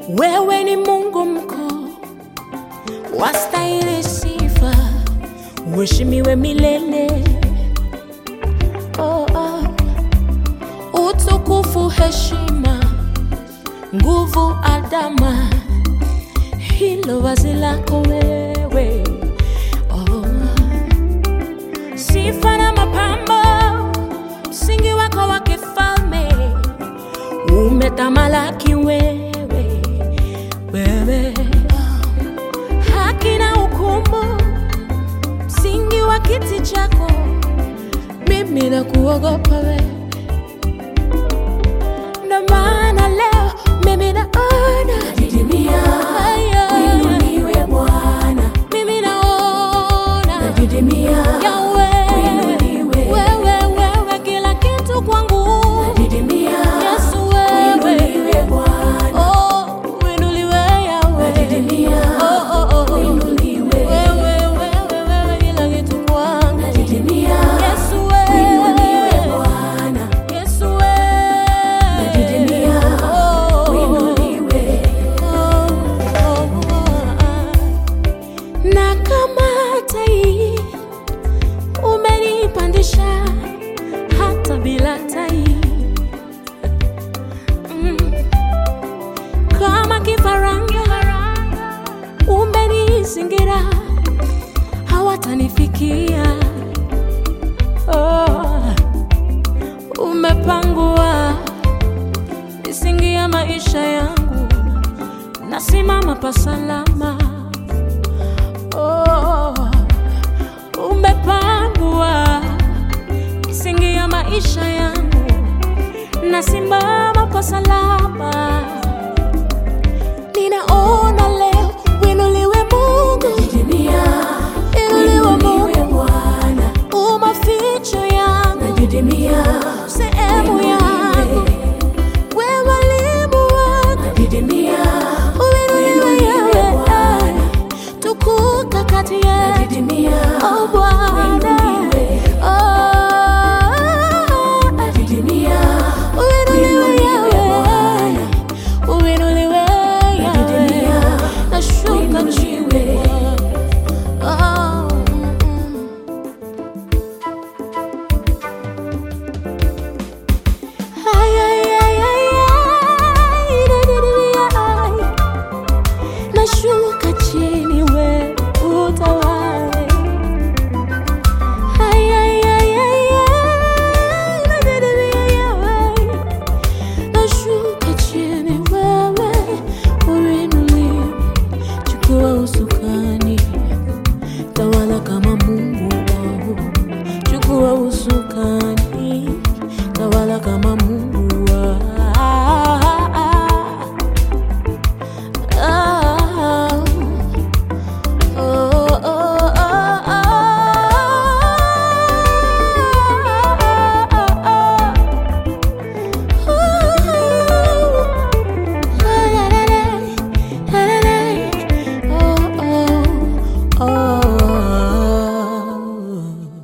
Wewe ni Mungu mkuu, wastahili sifa, uheshimiwe milele. Oh, oh. Utukufu, heshima, nguvu, adama, hilo vazi lako wewe. Oh. Sifa na mapambo, msingi wako wa kifalme umetamalaki wewe, wewe. Haki na hukumu, msingi wa kiti chako, mimi na kuogopa wewe. Ndo maana leo mimi naona Didimia, Aya, uinuliwe Bwana. mimi naona Didimia, Yahweh, uinuliwe. wewe, wewe, kila kitu kwangu Didimia, Yesu wewe uinuliwe Bwana. Oh, uinuliwe Yahweh. Didimia, Oh, oh, oh. uinuliwe. Wewe, wewe, wewe, kila kitu kwangu. Didimia, Yesu wewe. uinuliwe Bwana. Yesu wewe. Didimia, Oh, uinuliwe. oh, oh, ah. Na kama tai umenipandisha hata bila tai Mm. kama kifaranga umenizingira hawatanifikia oh. umepangua misingi ya maisha yangu nasimama pasalama